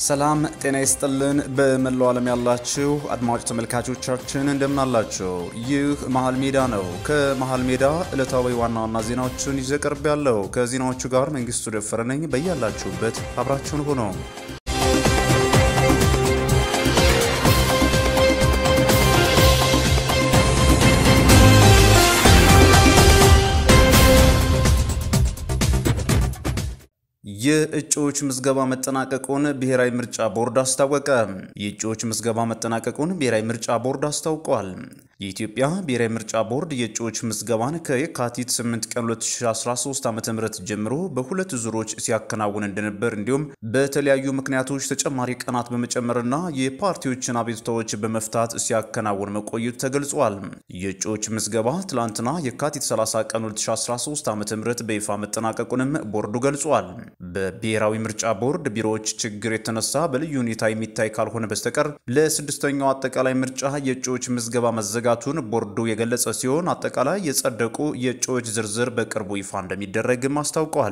ሰላም ጤና ይስጥልን። በመላው ዓለም ያላችሁ አድማጭ ተመልካቾቻችን እንደምናላችሁ፣ ይህ መሀል ሜዳ ነው። ከመሀል ሜዳ ዕለታዊ ዋና ዋና ዜናዎችን ይዤ ቀርብ ያለው ከዜናዎቹ ጋር መንግስቱ ደፈረ ነኝ። በያላችሁበት አብራችሁን ሆኖ የእጩዎች ምዝገባ መጠናቀቁን ብሔራዊ ምርጫ ቦርድ አስታወቀ። የእጩዎች ምዝገባ መጠናቀቁን ብሔራዊ ምርጫ ቦርድ አስታውቋል። የኢትዮጵያ ብሔራዊ ምርጫ ቦርድ የእጩዎች ምዝገባን ከየካቲት 8 ቀን 2013 ዓ.ም ጀምሮ በሁለት ዙሮች ሲያከናውን እንደነበር እንዲሁም በተለያዩ ምክንያቶች ተጨማሪ ቀናት በመጨመርና የፓርቲዎችን አቤቱታዎች በመፍታት ሲያከናውን መቆየቱ ተገልጿል። የእጩዎች ምዝገባ ትላንትና የካቲት 30 ቀን 2013 ዓ.ም በይፋ መጠናቀቁንም ቦርዱ ገልጿል። በብሔራዊ ምርጫ ቦርድ ቢሮዎች ችግር የተነሳ በልዩ ሁኔታ የሚታይ ካልሆነ በስተቀር ለስድስተኛው አጠቃላይ ምርጫ የእጩዎች ምዝገባ መዘጋቱን ቦርዱ የገለጸ ሲሆን አጠቃላይ የጸደቁ የእጩዎች ዝርዝር በቅርቡ ይፋ እንደሚደረግም አስታውቀዋል።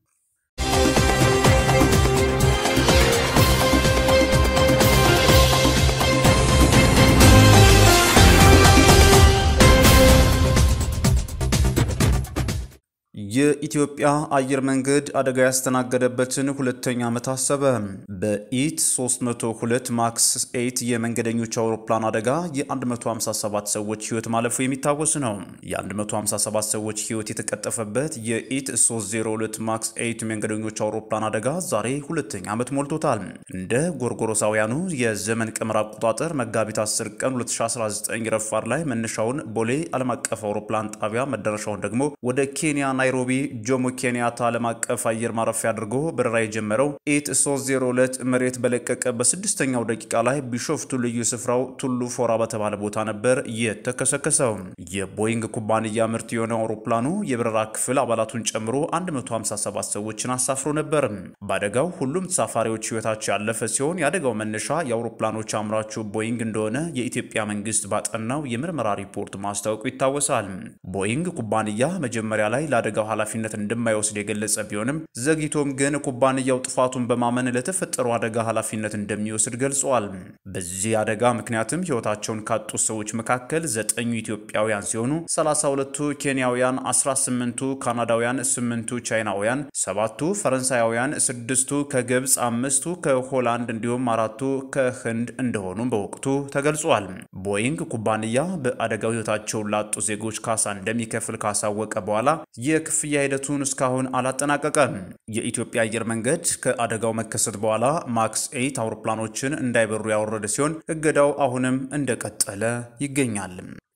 የኢትዮጵያ አየር መንገድ አደጋ ያስተናገደበትን ሁለተኛ ዓመት አሰበ። በኢት 302 ማክስ 8 የመንገደኞች አውሮፕላን አደጋ የ157 ሰዎች ሕይወት ማለፉ የሚታወስ ነው። የ157 ሰዎች ሕይወት የተቀጠፈበት የኢት 302 ማክስ 8 የመንገደኞች አውሮፕላን አደጋ ዛሬ ሁለተኛ ዓመት ሞልቶታል። እንደ ጎርጎሮሳውያኑ የዘመን ቀመር አቆጣጠር መጋቢት 10 ቀን 2019 ረፋድ ላይ መነሻውን ቦሌ ዓለም አቀፍ አውሮፕላን ጣቢያ መዳረሻውን ደግሞ ወደ ኬንያ ናይሮቢ ጆሞ ኬንያታ ዓለም አቀፍ አየር ማረፊያ አድርጎ በረራ የጀመረው ኢት 302 መሬት በለቀቀ በስድስተኛው ደቂቃ ላይ ቢሾፍቱ ልዩ ስፍራው ቱሉ ፎራ በተባለ ቦታ ነበር የተከሰከሰው። የቦይንግ ኩባንያ ምርት የሆነው አውሮፕላኑ የበረራ ክፍል አባላቱን ጨምሮ 157 ሰዎችን አሳፍሮ ነበር። በአደጋው ሁሉም ተሳፋሪዎች ሕይወታቸው ያለፈ ሲሆን የአደጋው መነሻ የአውሮፕላኖች አምራቹ ቦይንግ እንደሆነ የኢትዮጵያ መንግስት ባጠናው የምርመራ ሪፖርት ማስታወቁ ይታወሳል። ቦይንግ ኩባንያ መጀመሪያ ላይ ለአደጋው ኃላፊነት እንደማይወስድ የገለጸ ቢሆንም ዘግይቶም ግን ኩባንያው ጥፋቱን በማመን ለተፈጠረው አደጋ ኃላፊነት እንደሚወስድ ገልጿል። በዚህ አደጋ ምክንያትም ሕይወታቸውን ካጡ ሰዎች መካከል ዘጠኙ ኢትዮጵያውያን ሲሆኑ 32ቱ ኬንያውያን፣ 18ቱ ካናዳውያን፣ 8ቱ ቻይናውያን፣ ሰባቱ ፈረንሳያውያን፣ ስድስቱ ከግብፅ፣ አምስቱ ከሆላንድ እንዲሁም አራቱ ከህንድ እንደሆኑ በወቅቱ ተገልጿል። ቦይንግ ኩባንያ በአደጋው ሕይወታቸውን ላጡ ዜጎች ካሳ እንደሚከፍል ካሳወቀ በኋላ የክፍያ ሂደቱን እስካሁን አላጠናቀቀም። የኢትዮጵያ አየር መንገድ ከአደጋው መከሰት በኋላ ማክስ ኤይት አውሮፕላኖችን እንዳይበሩ ያወረደ ሲሆን እገዳው አሁንም እንደቀጠለ ይገኛል።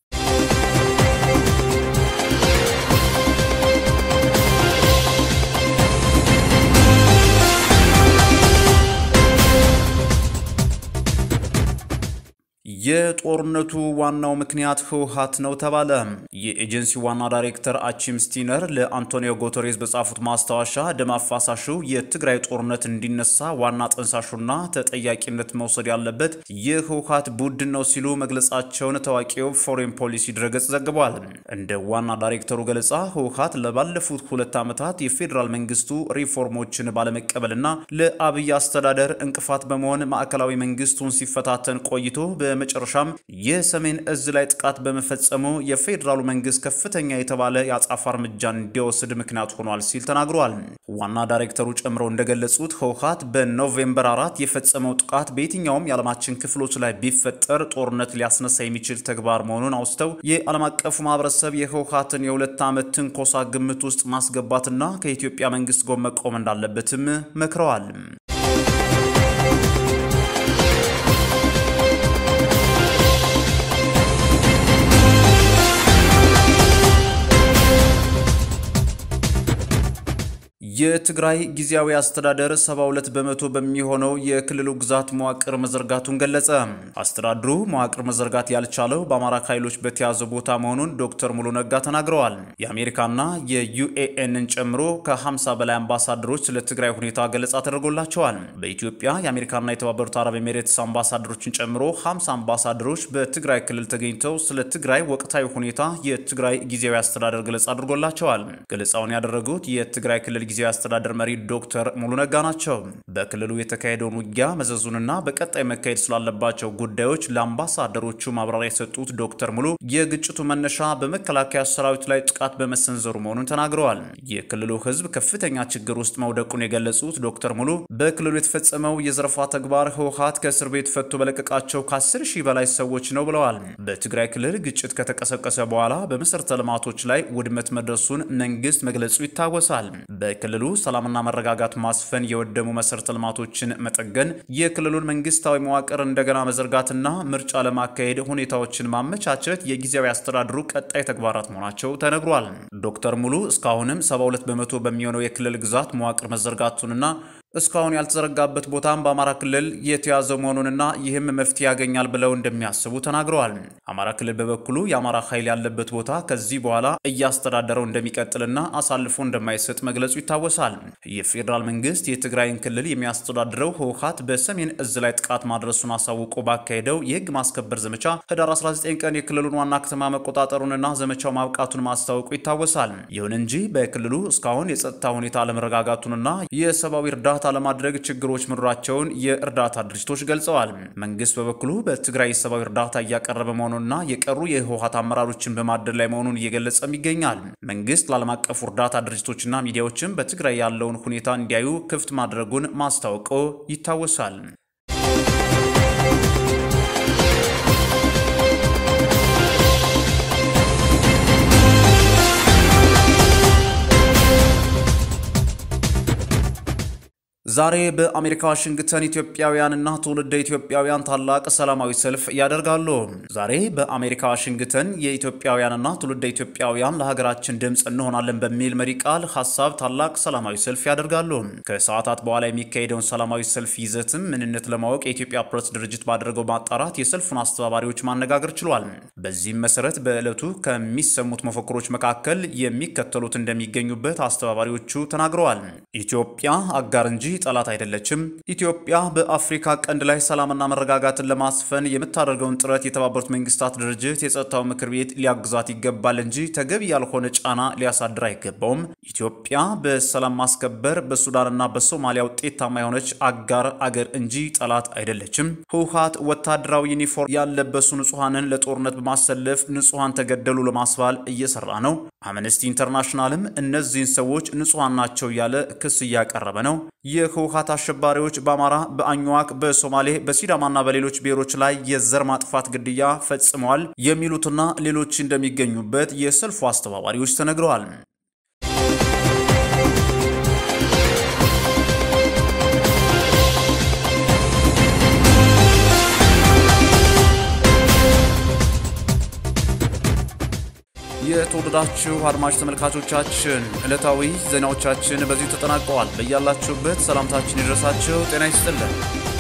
የጦርነቱ ዋናው ምክንያት ህወሓት ነው ተባለ። የኤጀንሲ ዋና ዳይሬክተር አቺም ስቲነር ለአንቶኒዮ ጉተሬዝ በጻፉት ማስታወሻ ደም አፋሳሹ የትግራይ ጦርነት እንዲነሳ ዋና ጠንሳሹና ተጠያቂነት መውሰድ ያለበት የህወሓት ቡድን ነው ሲሉ መግለጻቸውን ታዋቂው ፎሬን ፖሊሲ ድረገጽ ዘግቧል። እንደ ዋና ዳይሬክተሩ ገለጻ ህወሓት ለባለፉት ሁለት ዓመታት የፌዴራል መንግስቱ ሪፎርሞችን ባለመቀበልና ለአብይ አስተዳደር እንቅፋት በመሆን ማዕከላዊ መንግስቱን ሲፈታተን ቆይቶ በመጨረሻም የሰሜን እዝ ላይ ጥቃት በመፈጸሙ የፌዴራሉ መንግስት ከፍተኛ የተባለ የአጻፋ እርምጃ እንዲወስድ ምክንያት ሆኗል ሲል ተናግሯል። ዋና ዳይሬክተሩ ጨምረው እንደገለጹት ህወሓት በኖቬምበር አራት የፈጸመው ጥቃት በየትኛውም የዓለማችን ክፍሎች ላይ ቢፈጠር ጦርነት ሊያስነሳ የሚችል ተግባር መሆኑን አውስተው የዓለም አቀፉ ማህበረሰብ የህወሓትን የሁለት ዓመት ትንኮሳ ግምት ውስጥ ማስገባትና ከኢትዮጵያ መንግስት ጎን መቆም እንዳለበትም መክረዋል። የትግራይ ጊዜያዊ አስተዳደር 72 በመቶ በሚሆነው የክልሉ ግዛት መዋቅር መዘርጋቱን ገለጸ። አስተዳድሩ መዋቅር መዘርጋት ያልቻለው በአማራ ኃይሎች በተያዘ ቦታ መሆኑን ዶክተር ሙሉ ነጋ ተናግረዋል። የአሜሪካና የዩኤኤንን ጨምሮ ከ50 በላይ አምባሳደሮች ስለ ትግራይ ሁኔታ ገለጻ ተደርጎላቸዋል። በኢትዮጵያ የአሜሪካና የተባበሩት አረብ ኤሜሬትስ አምባሳደሮችን ጨምሮ 50 አምባሳደሮች በትግራይ ክልል ተገኝተው ስለ ትግራይ ወቅታዊ ሁኔታ የትግራይ ጊዜያዊ አስተዳደር ገለጻ አድርጎላቸዋል። ገለጻውን ያደረጉት የትግራይ ክልል ጊዜያዊ አስተዳደር መሪ ዶክተር ሙሉ ነጋ ናቸው። በክልሉ የተካሄደውን ውጊያ መዘዙንና በቀጣይ መካሄድ ስላለባቸው ጉዳዮች ለአምባሳደሮቹ ማብራሪያ የሰጡት ዶክተር ሙሉ የግጭቱ መነሻ በመከላከያ ሰራዊት ላይ ጥቃት በመሰንዘሩ መሆኑን ተናግረዋል። የክልሉ ሕዝብ ከፍተኛ ችግር ውስጥ መውደቁን የገለጹት ዶክተር ሙሉ በክልሉ የተፈጸመው የዘረፋ ተግባር ህወሓት ከእስር ቤት ፈቶ በለቀቃቸው ከ10 ሺህ በላይ ሰዎች ነው ብለዋል። በትግራይ ክልል ግጭት ከተቀሰቀሰ በኋላ በመሠረተ ልማቶች ላይ ውድመት መድረሱን መንግስት መግለጹ ይታወሳል። በክልሉ ሰላምና መረጋጋት ማስፈን፣ የወደሙ መሠረተ ልማቶችን መጠገን፣ የክልሉን መንግስታዊ መዋቅር እንደገና መዘርጋትና ምርጫ ለማካሄድ ሁኔታዎችን ማመቻቸት የጊዜያዊ አስተዳደሩ ቀጣይ ተግባራት መሆናቸው ተነግሯል። ዶክተር ሙሉ እስካሁንም 72 በመቶ በሚሆነው የክልል ግዛት መዋቅር መዘርጋቱንና እስካሁን ያልተዘረጋበት ቦታም በአማራ ክልል የተያዘ መሆኑንና ይህም መፍትሄ ያገኛል ብለው እንደሚያስቡ ተናግረዋል። አማራ ክልል በበኩሉ የአማራ ኃይል ያለበት ቦታ ከዚህ በኋላ እያስተዳደረው እንደሚቀጥልና አሳልፎ እንደማይሰጥ መግለጹ ይታወሳል። የፌዴራል መንግስት የትግራይን ክልል የሚያስተዳድረው ህወሓት በሰሜን እዝ ላይ ጥቃት ማድረሱን አሳውቆ ባካሄደው የህግ ማስከበር ዘመቻ ህዳር 19 ቀን የክልሉን ዋና ከተማ መቆጣጠሩንና ዘመቻው ማብቃቱን ማስታወቁ ይታወሳል። ይሁን እንጂ በክልሉ እስካሁን የጸጥታ ሁኔታ አለመረጋጋቱንና የሰብአዊ እርዳታ እርዳታ ለማድረግ ችግሮች መኖራቸውን የእርዳታ ድርጅቶች ገልጸዋል። መንግስት በበኩሉ በትግራይ የሰብአዊ እርዳታ እያቀረበ መሆኑንና የቀሩ የህወሓት አመራሮችን በማደር ላይ መሆኑን እየገለጸም ይገኛል። መንግስት ለዓለም አቀፉ እርዳታ ድርጅቶችና ሚዲያዎችም በትግራይ ያለውን ሁኔታ እንዲያዩ ክፍት ማድረጉን ማስታወቁ ይታወሳል። ዛሬ በአሜሪካ ዋሽንግተን ኢትዮጵያውያንና ትውልደ ኢትዮጵያውያን ታላቅ ሰላማዊ ሰልፍ ያደርጋሉ። ዛሬ በአሜሪካ ዋሽንግተን የኢትዮጵያውያንና ትውልደ ኢትዮጵያውያን ለሀገራችን ድምፅ እንሆናለን በሚል መሪ ቃል ሀሳብ ታላቅ ሰላማዊ ሰልፍ ያደርጋሉ። ከሰዓታት በኋላ የሚካሄደውን ሰላማዊ ሰልፍ ይዘትም ምንነት ለማወቅ የኢትዮጵያ ፕሬስ ድርጅት ባደረገው ማጣራት የሰልፉን አስተባባሪዎች ማነጋገር ችሏል። በዚህም መሰረት በዕለቱ ከሚሰሙት መፈክሮች መካከል የሚከተሉት እንደሚገኙበት አስተባባሪዎቹ ተናግረዋል። ኢትዮጵያ አጋር እንጂ ጠላት አይደለችም። ኢትዮጵያ በአፍሪካ ቀንድ ላይ ሰላምና መረጋጋትን ለማስፈን የምታደርገውን ጥረት የተባበሩት መንግስታት ድርጅት የጸጥታው ምክር ቤት ሊያግዛት ይገባል እንጂ ተገቢ ያልሆነ ጫና ሊያሳድር አይገባውም። ኢትዮጵያ በሰላም ማስከበር በሱዳንና በሶማሊያ ውጤታማ የሆነች አጋር አገር እንጂ ጠላት አይደለችም። ህወሓት ወታደራዊ ዩኒፎርም ያለበሱ ንጹሐንን ለጦርነት በማሰለፍ ንጹሐን ተገደሉ ለማስባል እየሰራ ነው። አምነስቲ ኢንተርናሽናልም እነዚህን ሰዎች ንጹሐን ናቸው እያለ ክስ እያቀረበ ነው። የህወሓት አሸባሪዎች በአማራ፣ በአኝዋክ፣ በሶማሌ፣ በሲዳማና በሌሎች ብሔሮች ላይ የዘር ማጥፋት ግድያ ፈጽመዋል የሚሉትና ሌሎች እንደሚገኙበት የሰልፉ አስተባባሪዎች ተነግረዋል። የተወደዳችሁ አድማጭ ተመልካቾቻችን ዕለታዊ ዜናዎቻችን በዚሁ ተጠናቀዋል። በያላችሁበት ሰላምታችን ይድረሳችሁ። ጤና ይስጥልን።